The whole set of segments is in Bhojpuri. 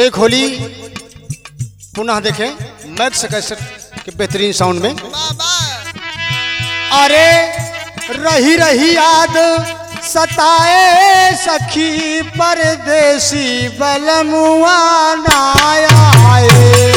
एक होली पुनः देखें मैक्स कैसेट के बेहतरीन साउंड में अरे रही रही याद सताए सखी परदेसी बलमुआ नायाए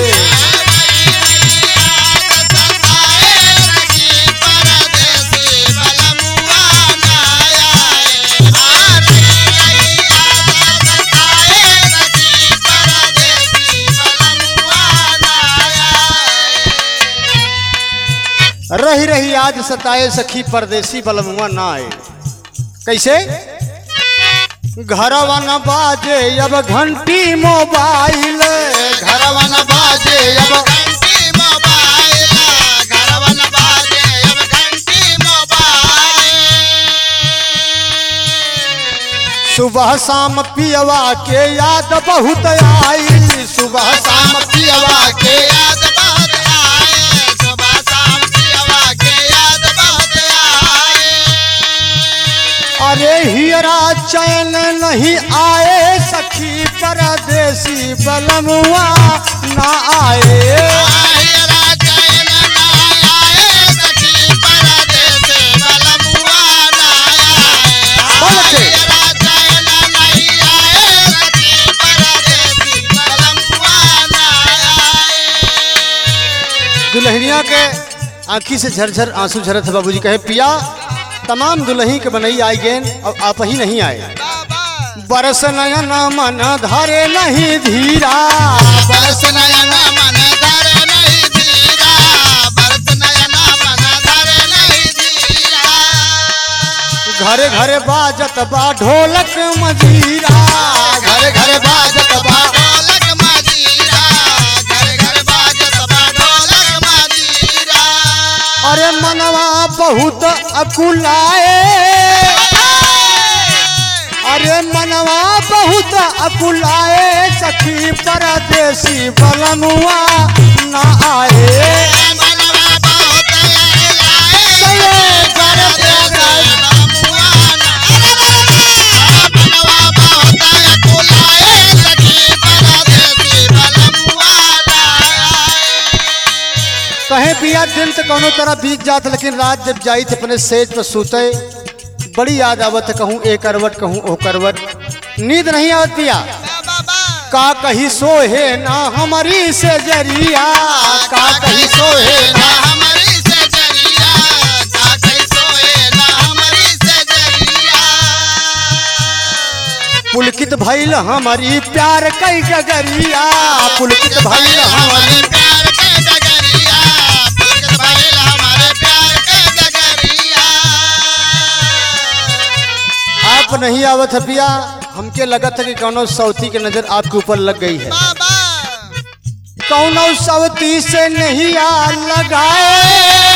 रही रही याद सताए सखी परदेसी बलमुआ ना आए कैसे घरवा न बाजे अब घंटी मोबाइल घरवा न बाजे अब सुबह शाम पियवा के याद बहुत आई सुबह शाम पियवा के अरे हियरा चैन नहीं आए सखी परदेसी बलमुआ ना आए बोल के। दुल्हनिया के आंखी से झरझर आंसू झरत है बाबूजी कहे पिया तमाम दुल्ही के बनई आई गेन और आप ही नहीं आए बरस नयन मन धरे नहीं धीरा बरस नयन मन धरे नहीं धीरा बरस नयन मन धरे नहीं धीरा घरे घरे बाजत बा ढोलक मजीरा घरे घरे बाजत बा ढोलक मजीरा घर घर बाजत बा ढोलक मजीरा अरे मनवा बहुत अकुलाए अरे मनवा बहुत अकुलाए सखी परदेसी बलमुआ ना आए मनवा बहुत लाए चले करते गए। मनवा बहुत कुलाए सखी परदेसी बलमुआ कहे पिया दिन तो कोनो तरह बीत जात लेकिन रात जब जाई थे अपने सेज पर सूते बड़ी याद आवत है कहूँ ए करवट कहूँ ओ करवट नींद नहीं आवत पिया का कही सोहे ना हमारी से जरिया का कही सोहे ना हमारी से जरिया का कैसोए ना हमारी से जरिया पुलकित भइल हमारी प्यार कई गगरिया पुलकित भइल हमारी हमारे प्यार के डगरिया पुलकित भइल हमारे प्यार के डगरिया आप नहीं आवत है पिया हमके लगत है कि कौनो सौती के नजर आपके ऊपर लग गई है बाबा कौनो सवती से नहीं आ लगाए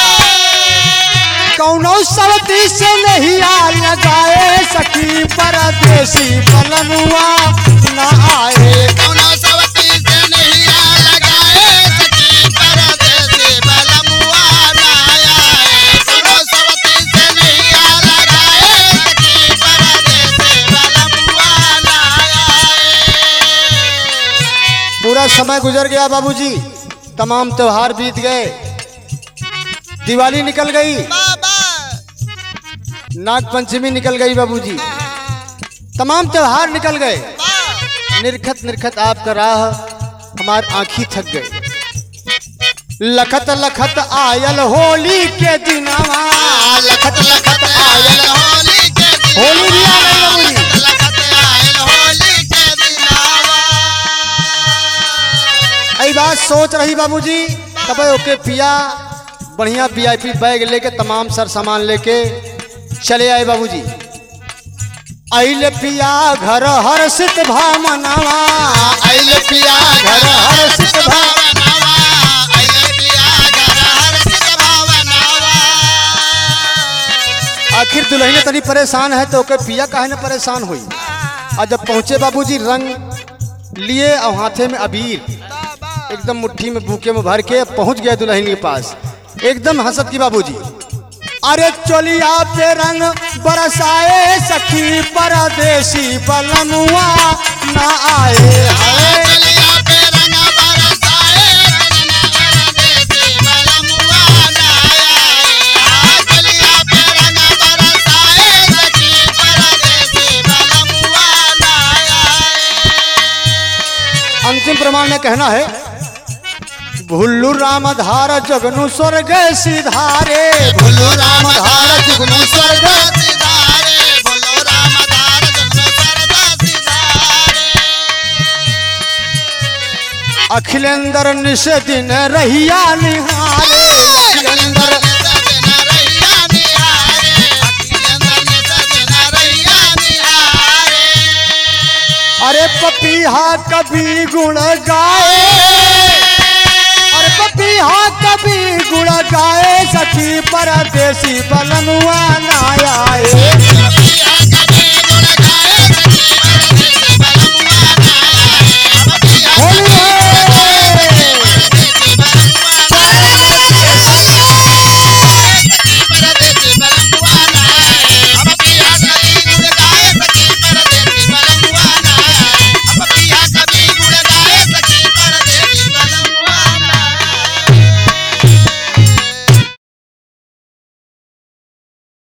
कौनो सवती से नहीं आ लगाए सखी परदेसी बलनुआ ना आए कौनो सवती से नहीं आ लगाए सखी परदेसी बलमुआ ना आए कौनो सवती से नहीं आ लगाए सखी परदेसी बलमुआ ना आए पूरा समय गुजर गया बाबूजी तमाम त्योहार बीत गए दिवाली निकल गई बाबा नाग पंचमी निकल गई बाबूजी तमाम त्योहार निकल गए निरखत निरखत आपका राह हमार आंखी थक गए लखत लखत आयल होली के दिनवा लखत लखत आयल होली के दिन होली भी आ गई बाबूजी लखत आयल होली के दिनावा आई बात सोच रही बाबूजी तब ओके पिया बढ़िया वीआईपी बैग लेके तमाम सर सामान लेके चले आए बाबूजी आइले पिया घर हर्षित भामनावा आइले पिया घर हर्षित भा भावनावा आइले पिया घर हर्षित भावनावा आखिर दुल्हन तनी परेशान है तो ओके पिया काहे न परेशान हुई और जब पहुंचे बाबूजी रंग लिए और हाथे में अबीर एकदम मुट्ठी में बूके में भर के पहुंच गया दुल्हन के पास एकदम हंसत की बाबूजी अरे चोलिया पे रंग बरसाए सखी परदेसी बलमुआ ना आए हाय चलिया पे रंग बरसाए परदेसी बलमुआ ना आए चलिया पे रंग बरसाए सखी परदेसी बलमुआ ना आए अंतिम प्रमाण में कहना है भुल्लू रामधार जगनु स्वर्ग सिधारे बोलो राम धार जुगनु स्वर्ग सिधारे बोलो राम धार जुगनु स्वर्ग सिधारे अखिलेंद्र निश दिन रहिया निहारे अखिलेंद्र अरे पपीहा कभी गुण गाए अरे पपीहा कभी गुण गाए सखी परदेसी बलनुआ ना आए